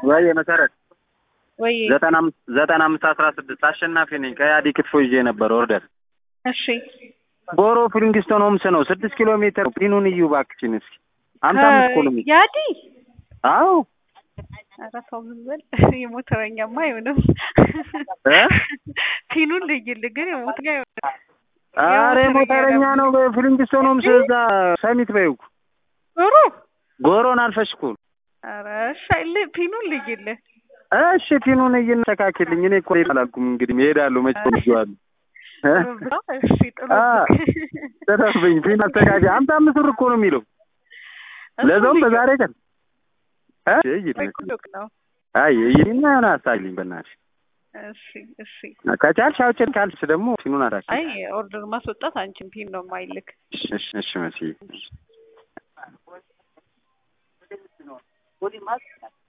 ወይ መሰረት ወይ ዘጠና አምስት ዘጠና አምስት አስራ ስድስት አሸናፊ ነኝ። ከያዲ ክትፎ ይዤ ነበር ኦርደር እሺ ቦሮ ፍሊንግስቶን ሆምስ ነው። ስድስት ኪሎ ሜትር ፒኑን እዩ እባክሽን እስኪ ሀምሳ አምስት ኪሎ ሜትር ያዲ አዎ ኧረ ተው ዝም በል የሞተረኛማ አይሆንም እ ፒኑን ልይልህ ግን የሞተኛ አይሆንም አረ ሞተረኛ ነው። ፍሊንግስቶን ሆምስ እዛ ሰሚት በይው ጥሩ ጎሮን አልፈሽ እኮ ነው። ኧረ እሺ ል- ፒኑን ልይልህ እሺ ፒኑን እየተካክልኝ እኔ እኮ አላልኩም እንግዲህ እሄዳለሁ መቼ ይዋሉ እሺ ጥሩ አ ተረፍኝ ፒን አስተካኪ ሀምሳ አምስት ብር እኮ ነው የሚለው ለዛውም በዛሬ ቀን እ ይሄድ ነው አይ ይሄድና የሆነ አሳይልኝ በእናትሽ እሺ እሺ ከቻልሽ አውጭን ካልሽ ደግሞ ፒኑን አዳሽ አይ ኦርደር ማስወጣት አንቺን ፒን ነው የማይልክ እሺ እሺ መሲ